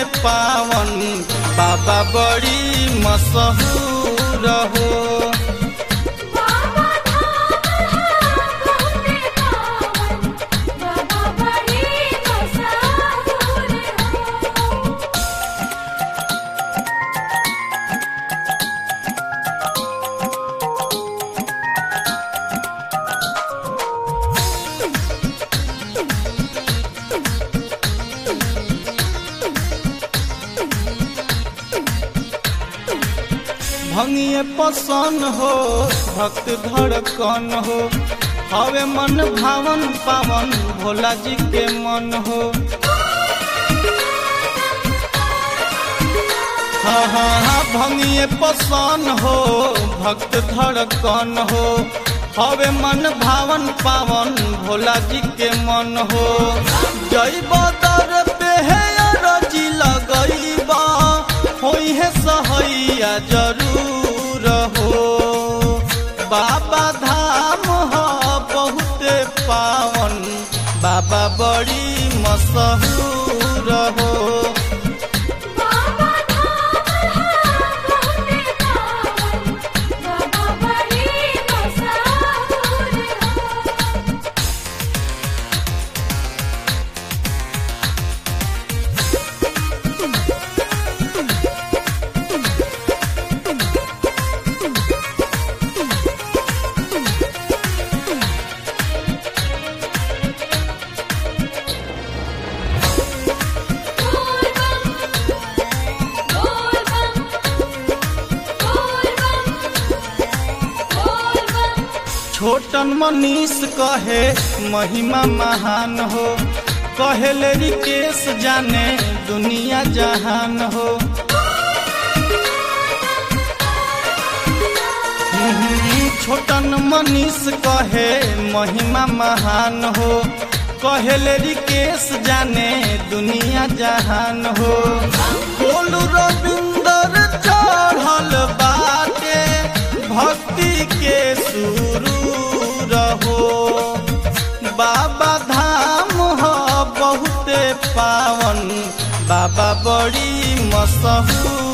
पावन बाबा बड़ी मशहूर हो बाबा धाम है बहुते पावन बाबा बड़ी मशहूर हो भंगिए पसन हो भक्त धड़कन हो हवे मन भावन पावन भोला जी के मन हो हाँ हाँ हाँ भंगिए पसन हो भक्त धड़कन हो हवे मन भावन पावन भोला जी के मन हो जय बदर पे है रजी लगईबा होई है सहैया जरूर हो बाबा धाम हो बहुते पावन बाबा बड़ी मशहूर हो बाबा धाम है बहुते पावन बाबा बड़ी मशहूर हो बोल बम बोल बम बोल बम बोल बम छोटन मनीष कहे महिमा महान हो कहेले रिकेश जाने दुनिया जहान हो हम्म, छोटन मनीष कहे महिमा महान हो कहेले रिकेश जाने दुनिया जहान हो बोलू रविंदर चढ़ल बाटे भक्ति के शुरू रहो बाबा धाम हो बहुते पावन बाबा बड़ी मशहूर